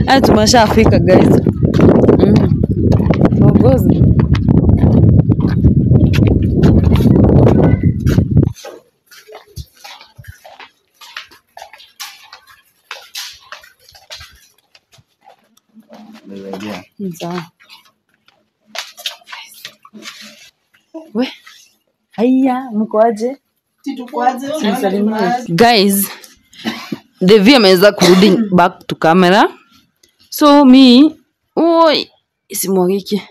Haya tumeshafika guys. Mm. Tuongoze. Sawa. We. Haya, mko aje? Guys, Devi ameweza kurudi back to camera. So mi oi isimwagike.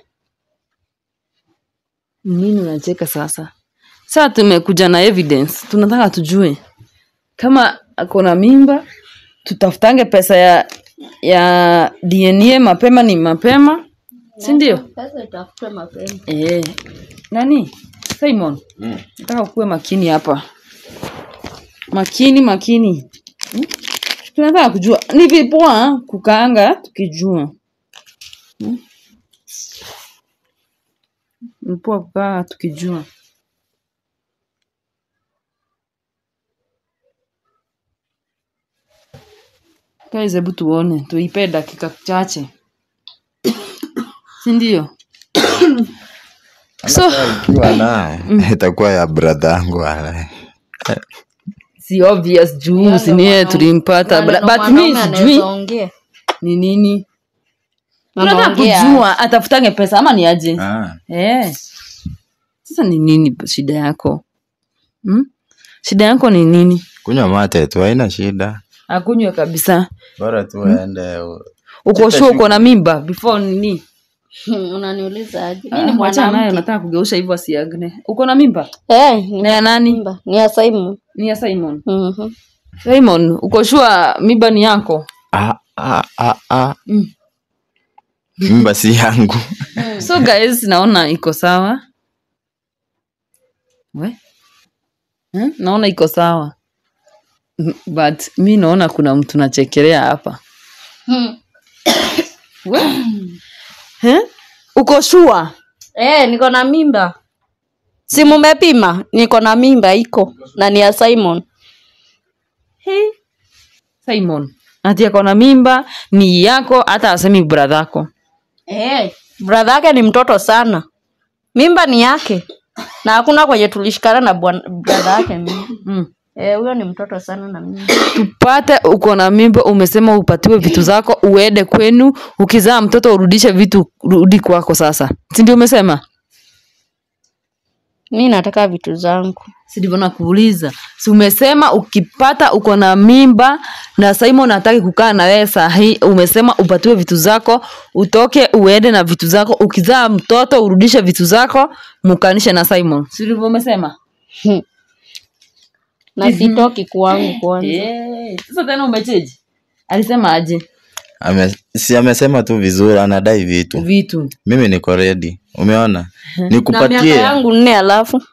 Nini unacheka sasa? Sasa tumekuja na evidence. Tunataka tujue kama ako na mimba, tutafutange pesa ya ya DNA mapema ni mapema, si ndio? Pesa itafutwe mapema. Eh. Nani? Simon. Nataka ukuwe makini hapa. Makini makini. Hmm? Tunataka kujua ni vipoa kukaanga tukijua. Hmm? Ni poa kukaa tukijua. Guys, hebu tuone, tuipe dakika chache, si ndio? So ikiwa naye itakuwa ya brother yangu wala. si obvious juu si niye tulimpata but, but mi sijui ongea. ni nini tunataka Anaongea. kujua atafutange pesa ama ni aje Ah, eh. sasa ni nini shida yako hmm? shida yako ni nini kunywa mate tu haina shida akunywe kabisa bora tu aende u- uko sure uko na mimba before nini Hmm, Unaniuliza aje? Mimi ni Ah, wacha naye mwanamke. nataka kugeusha hivyo asiagne uko na mimba Eh, ni na ya nani mimba. Ni ya Simon. ni ya simon Mhm. simon uko sure mimba ni yako Ah, ah, ah, ah. Mm. mimba si yangu so guys naona iko sawa we hmm? naona iko sawa Mm, but mi naona kuna mtu nachekelea hapa Hmm. we eh? uko shua Eh, niko na mimba. Si mumepima? Niko na mimba iko na ni ya Simon. simon ati ako na mimba ni yako hata asemi bradhako Eh, brother yake ni mtoto sana. Mimba ni yake. Na hakuna kwenye tulishikana na bwana- brother yake mimba. mm. Eh, huyo ni mtoto sana na mimba. tupate uko na mimba umesema upatiwe vitu zako uende kwenu ukizaa mtoto urudishe vitu rudi kwako sasa si ndio umesema Mi nataka vitu zangu. si ndivyo nakuuliza si umesema ukipata uko na mimba na simon hataki kukaa na wewe sahii umesema upatiwe vitu zako utoke uende na vitu zako ukizaa mtoto urudishe vitu zako mukanishe na simon si ndivyo umesema Na sitoki kwangu kwanza. Eh, sasa tena umecheji alisema aje Ame, si amesema tu vizuri anadai vitu vitu mimi niko ready umeona Na miaka nikupatie yangu nne alafu.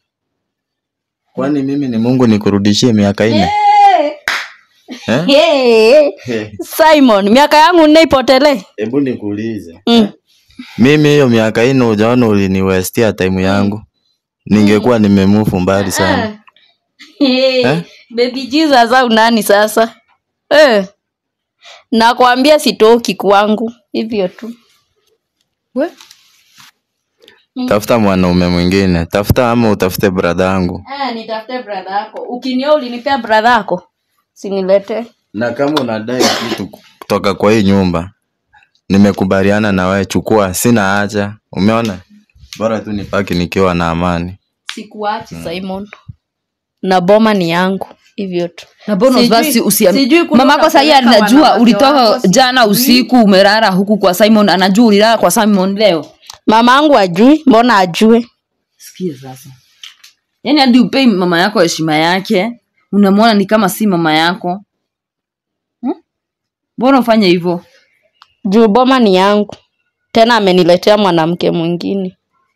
kwani mimi ni mungu nikurudishie miaka nne Eh? Hey, Hey, Simon, miaka yangu nne ipotelee. hebu nikuulize Mm. mimi hiyo miaka nne ujaona uliniwestia time yangu ningekuwa nimemufu mbali sana Hey, baby Jesus au nani sasa? Eh. Nakwambia sitoki kwangu. Hivyo tu. we tafuta mwanaume mwingine tafuta ama utafute brada yangu Eh, nitafute brother yako. Ukinioa ulinipea brother yako. Sinilete. na kama unadai kitu kutoka kwa hii nyumba nimekubaliana na wewe chukua sina haja umeona bora tu nipaki nikiwa na amani Sikuachi Simon. Na boma ni yangu. Hivyo tu. na bonus Sijui- basi usia sijui kule mamako sahii utapeleka anajua wanawake ulitoka wako, sijui. jana usiku umerara huku kwa simon anajua ulilala kwa simon leo Mama yangu ajui, mbona ajue? sikia sasa yaani hadi upei mama yako heshima yake unamwona ni kama si mama yako Hmm? mbona ufanye hivyo Juu boma ni yangu. Tena ameniletea mwanamke mwingine.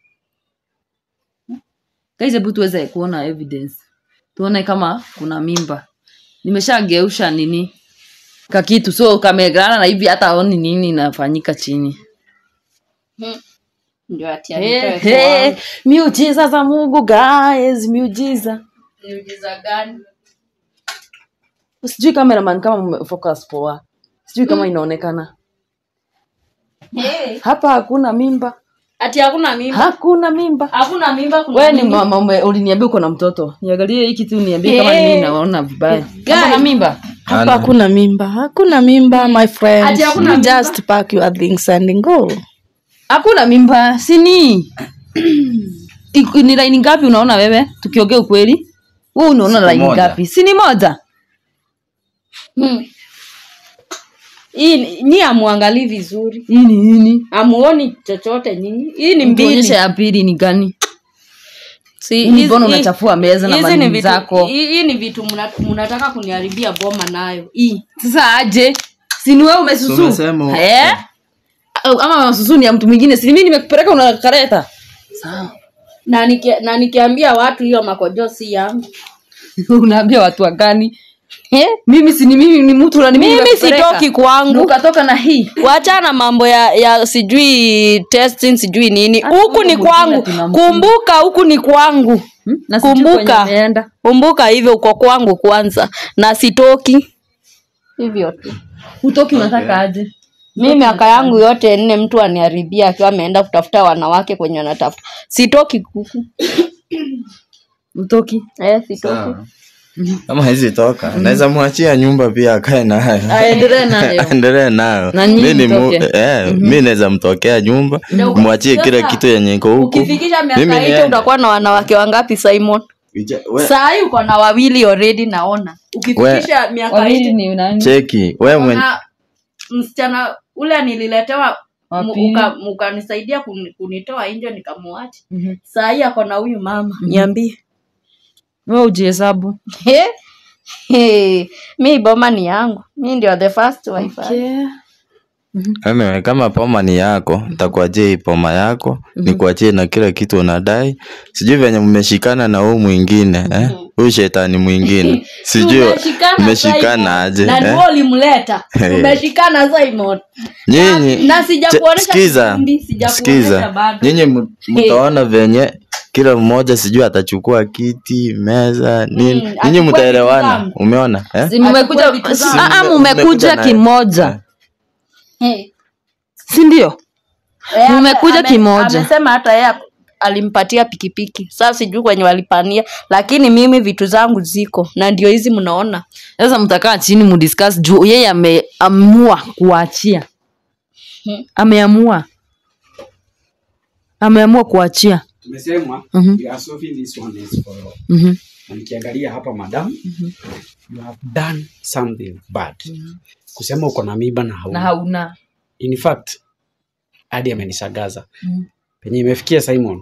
guys hebu tuweze kuona evidence tuone kama kuna mimba nimeshageusha nini kakitu so kamegrana na hivi hata aoni nini inafanyika chini Ndio ati hey, hey, miujiza za mungu guys miujiza Miujiza gani? sijui cameraman kama focus poa sijui kama inaonekana Hey. hapa hakuna mimba ati hakuna mimba hakuna mimba hakuna mimba kuna wewe ni nini? mama ume- uliniambia uko na mtoto niangalie hiki tu niambie kama Eh. mimi naona vibaya kama na mimba hapa hakuna mimba hakuna mimba my friend Ati hakuna you mimba? just pack your things and go hakuna mimba sini Iko- ni laini ngapi unaona wewe tukiongea ukweli wewe unaona Siku laini moja. ngapi si ni moja Hmm. hii ni- nyi amuangalii vizuri hii ni nini amuoni chochote nyinyi hii ni mbili Tuonyeshe ya pili ni gani Si, Hii hizi- mbona hii- unachafua meza na hizi ni manini vitu- zako hii hii ni vitu mna- mnataka kuniharibia boma nayo hii sasa aje sini wewe umesusu Tumesema- eh? Au- ama masusu ni ya mtu mwingine si mimi nimekupeleka unakareta na, niki, na nikiambia watu hiyo makojo si yangu unaambia watu wa gani eh? mimi si ni mimi ni mtu na ni mimi mimi nimekupeleka. sitoki kwangu ukatoka na hii wachana mambo ya ya sijui testing sijui nini Hata huku huyo ni mwingine kwangu tunamjua. kumbuka huku ni kwangu Hmm? Na sijui Kumbuka. kwenye ameenda. kumbuka hivyo uko kwangu kwanza na sitoki hivyo tu utoki unataka aje mi miaka yangu yote nne mtu aniharibia akiwa ameenda kutafuta wanawake kwenye anatafuta sitoki kuku utoki eh, sitoki Sawa. kama hizi toka naweza mwachia nyumba pia akae nayo aendelee nayo endelee nayo Na nyinyi mi ni mu- mtoke. eh, mi naweza mtokea nyumba mwachie kila Sasa, kitu yenye iko huku ukifikisha Mimi miaka niende. hicho utakuwa na wanawake wangapi simon Ija- we- saa hii uko na wawili already naona ukifikisha miaka wawili hicho ni nani cheki we mwen- na msichana ule nililetewa Wa mu- pili. uka- ukanisaidia kuni- kunitoa nje nikamuacha Mhm. saa hii ako na huyu mama niambie wewe ujihesabu He? He. mi boma ni yangu mi ndio the first wife Anyway, kama poma ni yako ntakuachia hii poma yako nikuachie na kila kitu unadai sijui venye mmeshikana na huu mwingine eh? huyu shetani mwingine sijui Tumeshikana mmeshikana Simon. aje na eh? ndio ulimleta Hey. tumeshikana Simon nyinyi na sijakuonesha Che- sikiza kipindi, sijakuonesha sikiza bado. nyinyi m- mtaona venye kila mmoja sijui atachukua kiti meza nini Mm, nyinyi achukue mtaelewana vitu zangu. umeona eh? Si mmekuja Achukue vitu si- zangu. ah, ah, Mmekuja mmekuja na- kimoja Hey. si ndio Eh, Mmekuja ame- kimoja. amesema hata yeye alimpatia pikipiki sasa sijui kwenye walipania lakini mimi vitu zangu ziko na ndio hizi mnaona sasa mtakaa chini mudiscuss juu yeye ameamua kuachia ameamua ameamua kuachia tumesemwa Mhm. you are solving this one is for all. Mhm. na nikiangalia hapa madam you have done something bad kusema uko na miba na na hauna hauna in fact hadi amenisagaza Mhm. penye imefikia simon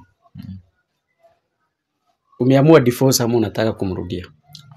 umeamua divorce ama unataka kumrudia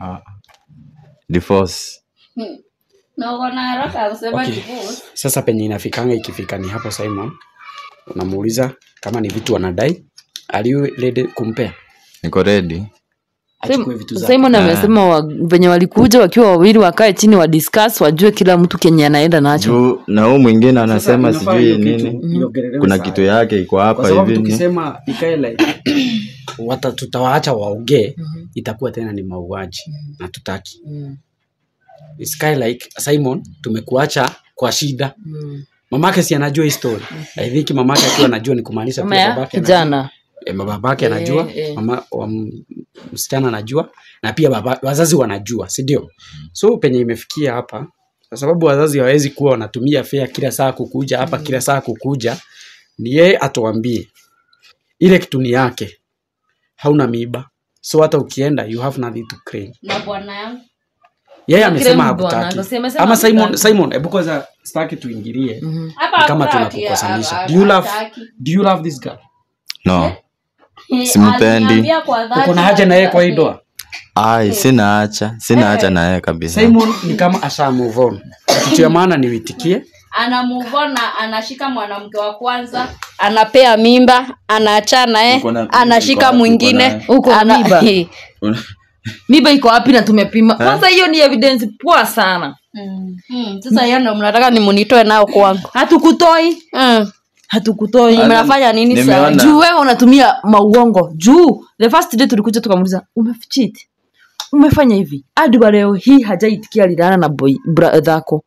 divorce na uko na haraka ya kusema Okay. divorce. sasa penye inafikanga ikifika ni hapo simon unamuuliza kama ni vitu anadai are you ready kumpea niko ready achukue vitu zake simon amesema wa, venye walikuja wakiwa wawili wakae chini wa discuss wajue kila mtu kenye anaenda nacho juu na huu mwingine anasema Sasa inafaa sijui hiyo kitu nini iongelelewe kuna saa kitu hii. yake iko kwa hapa sababu hivi ni- tukisema ikae like wata tutawaacha waongee itakuwa tena ni mauaji na tutaki Sky like Simon tumekuacha kwa shida mamake si anajua hii story I think mamake akiwa anajua ni kumaanisha Mama pia ya babake anajua. kijana Eh, babake anajua eh. mama wa m- msichana anajua na pia baba, wazazi wanajua si ndio so penye imefikia hapa kwa sababu wazazi hawawezi kuwa wanatumia fea kila saa kukuja hapa kila saa kukuja ni yeye atuambie ile kitu ni yake hauna miiba so hata ukienda you have nothing to claim na bwana yangu yeye Na amesema kile bwana, hakutaki akasema- amesema ama simon hakutaki. simon hebu kwanza sitaki tuingilie hapa Ni kama hakuna ati- tunakukosanisha a- do you love hataki. do you love this girl no Eh, Simpendi. aliniambia kwa dhati uko na haja na yeye kwa hii doa ai sina hacha sina hacha na yeye kabisa simon ni kama asha move on kitu ya maana ni uitikie ana move on na anashika mwanamke wa kwanza anapea mimba anaachana eh Uko na- uko anashika wapi, mwingine uko Uko na ana- mimba? Eh. miba iko wapi na tumepima kwanza hiyo ni evidence poa sana Mm, sasa hiyo ndo mnataka nimunitoe nao kwangu hatukutoi Mm. hatukutoi mnafanya nini Nimeona- sasa juu wewe unatumia mauongo juu the first day tulikuja tukamuuliza umefichiti umefanya hivi hadi wa leo hii hajaitikia lilana na boy brother yako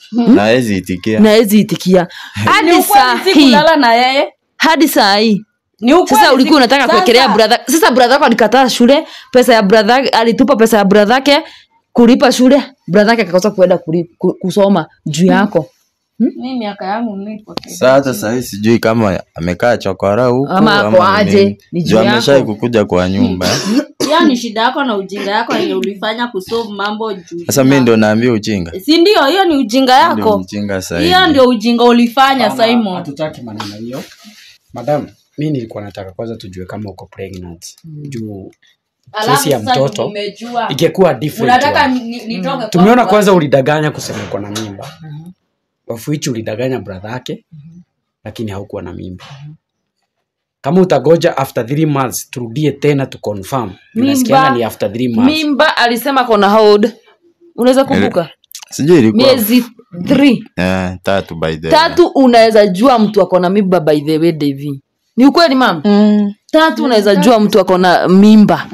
na hawezi itikia na hawezi itikia Ni hadi ukweli saa si hii kulala na yeye hadi saa hii ni ukweli sasa si- ulikuwa unataka Sasa, kuwekelea brother sasa brother yako alikataa shule pesa ya brother alitupa pesa ya brother yake kulipa shule brother yake akakosa kuenda kuli- ku- kusoma juu yako mi miaka yangu nipo Saa hata sahii sijui kama amekaa chokora huku Ama ako ni aje, nini. ni juu Juu yako. ameshai kukuja kwa nyumba eh. hiyo ni shida yako na ujinga yako yenye ulifanya kusolve mambo juu sasa mi ndo naambia ujinga si ndio hiyo ni ujinga ndio yako mjinga hiyo sahivi ndio ujinga ulifanya Hapana, simon hatutaki maneno hiyo madam mi nilikuwa nataka kwanza tujue kama uko pregnant juu kesi ya mtoto umejua ingekuwa different unataka one. ni- ni- nitoke tumeona kwangu, kwanza ulidanganya kusema uko na mimba of which ulidanganya brother yake lakini haukuwa na mimba kama utagoja after three months turudie tena tu confirm unasikianga ni after three months mimba alisema kona hold unaweza kumbuka sijui ilikuwa miezi three eh, tatu by the way. tatu unaweza jua mtu akona mimba by the way Devi. ni ukweli mam Mm. tatu unaweza jua mtu akona mimba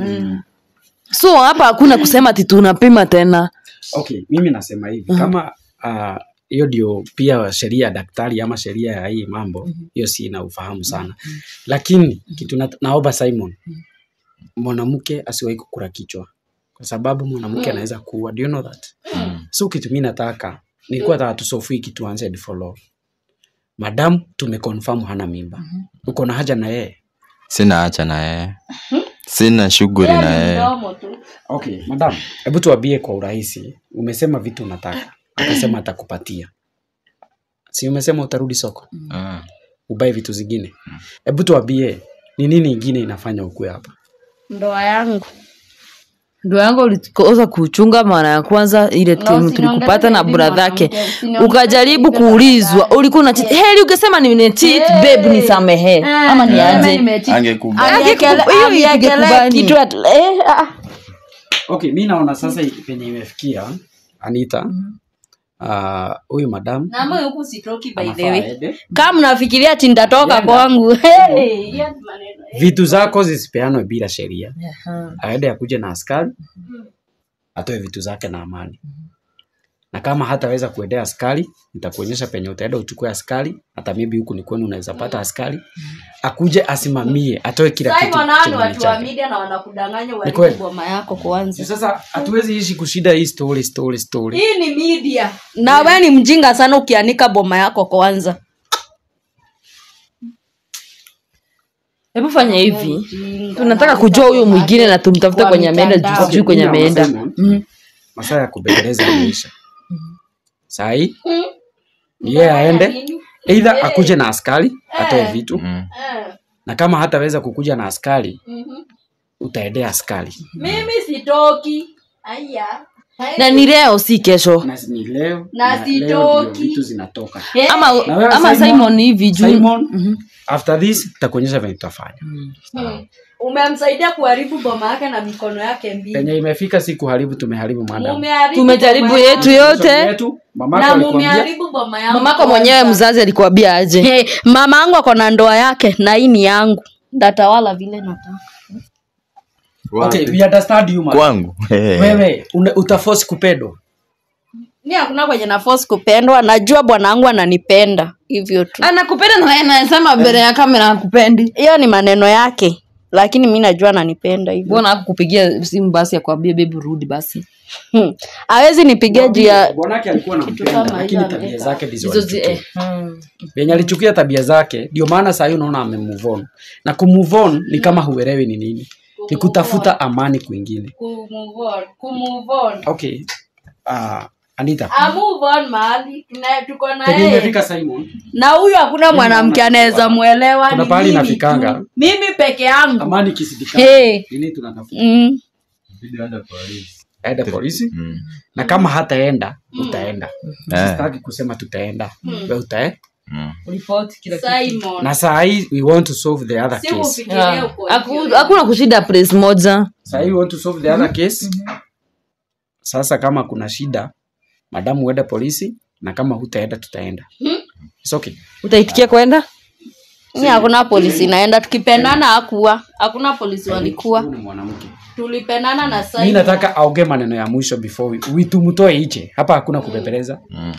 so hapa hakuna kusema ati tunapima tena okay mimi nasema hivi kama ah, hiyo ndio pia sheria ya daktari ama sheria ya hii mambo hiyo si ina ufahamu sana lakini kitu na, naomba simon mwanamke asiwahi kukura kichwa kwa sababu mwanamke anaweza kuua do you know that so kitu mi nataka nilikuwa nataka tusofui kitu answered for law madam tumeconfirm hana mimba uko na haja na yeye sina hacha na yeye sina shughuli na yeye Mdomo tu. okay madam hebu tuambie kwa urahisi umesema vitu unataka akasema atakupatia si umesema utarudi soko Ah. ubae vitu zingine hebu tuambie ni nini ingine inafanya ukue hapa ndoa yangu ndo yangu ulikosa kuchunga mara ya kwanza ile timu usiniongeze tulikupata na hivi bradhake mwanamke, usiniongeze ukajaribu hivi kuulizwa ulikuwa na cheat heri ungesema ni cheat babe nisamehe ama ni aje Angekubali. Angekuba- Angekele- hiyo angekele ingekubali. kitu at- eh, ah. okay mi naona sasa penye imefikia anita ah, huyu madam Naomba huku sitoki by the anafaa way. aende. kama mnafikiria ati nitatoka kwangu Hey, hiyo ni maneno. vitu zako zisipeanwe bila sheria aende akuje na askari atoe vitu zake na amani na kama hataweza kuendea askari nitakuonyesha penye utaenda uchukue askari hata maybe huku ni kwenu unaweza pata askari akuje asimamie atoe kila kitu Simon, hao ni chenye ni watu wa chake. media na wanakudanganya kweli. uharibu boma yako kwanza sasa hatuwezi ishi kushida hii story story story hii ni media na we ni mjinga sana ukianika boma yako kwanza hebu fanya hivi tunataka kujua huyo mwingine na tumtafute Kwa kwenye ameenda mitandao. juu sijui kwenye Mimi ameenda naona Simon, masaa ya kubembeleza imeisha sahii yeye aende eidha akuje na askari atoe vitu Mm. na kama hataweza kukuja na askari utaendea askari mimi sitoki aya na ni leo si kesho na ni leo Na leo sitoki. ndio vitu zinatoka ama, Na wewe ama Simon- simon hivi juu Simon, after this takuonyesha venye tutafanya umemsaidia kuharibu boma yake na mikono yake mbili penye imefika si kuharibu tumeharibu madam Mumeharibu tumejaribu boma yetu yangu. yote yetu mamako na alikwambia mumeharibu boma yangu mamako kwanza. mwenyewe mzazi alikuambia aje Hey, mama yangu ako na ndoa yake na hii ni yangu ndatawala vile nataka okay Wapi? we understand you madam. kwangu wewe una- utaforce kupendwa mi hakuna kwenye na force kupendwa najua bwana wangu ananipenda hivyo tu anakupenda na yeye anasema mbele ya kamera hakupendi hiyo ni maneno yake lakini mi najua ananipenda hivyo mbona hakukupigia simu basi akwambie bebi rudi basi hmm. awezi nipigia juu ya bwanake alikuwa nampenda kama lakini hizo tabia ameweka. zake ndizo hizo zi, alichukia. eh, hmm. venye alichukia tabia zake ndio maana sahii unaona amemove on na kumove on ni kama huelewi ni nini ni kutafuta amani kwingine okay uh, anita mahali tuko na penye imefika simon na huyu hakuna mwanamke anaweza mwelewa Kuna ni pahali mimi inafikanga. tu. mimi peke yangu amani kisidikana hey. nini tunatafuta mm. aenda polisi Mm. na kama hataenda utaenda Eh. sitaki kusema tutaenda we utae Mm. na saa hii we want to solve the other case Yeah. Haku- hakuna kushida place moja saa hii we want to solve the other case sasa kama kuna shida madamu uende polisi na kama hutaenda tutaenda It's okay. utaitikia kwenda mi hakuna polisi naenda tukipendana hakuwa hakuna polisi walikuwa Huyu ni mwanamke tulipendana na mi Simon. nataka aongee maneno ya mwisho before we, we tumtoe iche hapa hakuna kubembeleza Mm.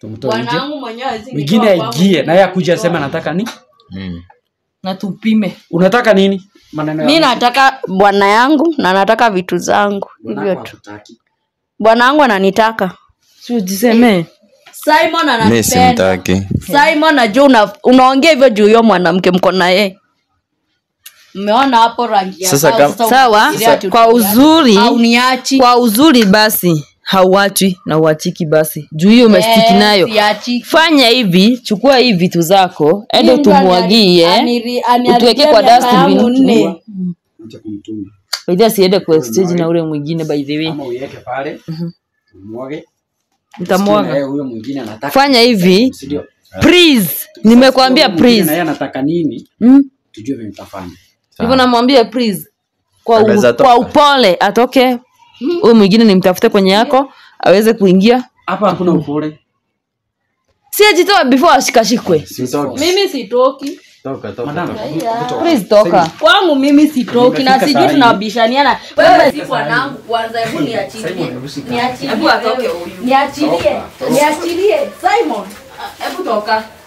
tumtoe nje bwanangu mwenyewe hawezi mwingine nitoa kwangu. aingie naye akuja asema nataka ni Mimi. na tupime unataka nini maneno mi nataka bwana yangu na nataka vitu zangu hivyo tu bwana wangu ananitaka si ujisemee simon mi ananipenda simtaki simon najua una, unaongea hivyo juu huyo mwanamke mko na yeye mmeona hapo rangi ya Sasa sawa, kama- sasa sawa unafikiria ati kwa utaniacha. uzuri au niachi kwa uzuri basi hauachwi na uachiki basi juu hiyo umestiki nayo siachiki. fanya hivi chukua hii vitu zako ende Mtu tumwagie aniri- aniri- utuweke kwa miaka yangu dustbin nne. Acha kumtuma. baidhi asiende kwa stage na ule mwingine by the way ama uiweke pale umwage Sikia na nitamwaga yeye huyo mwingine anataka fanya hivi si ndio please nimekwambia Huyo mwingine na please yeye anataka nini mm? tujue vile tutafanya hivyo namwambia please kwa, u, Anaweza toka. kwa upole atoke huyu mwingine nimtafute kwenye yako aweze kuingia hapa hakuna upole si ajitoa before ashikashikwe Sitoki. mimi sitoki Toka, toka, madam toka. please toka kwangu mimi sitoki na Nimefika sijui saa hii. tunabishaniana wewe si bwanangu kwanza hebu niachilie niachilie Hebu atoke wewe. niachilie niachilie simon hebu toka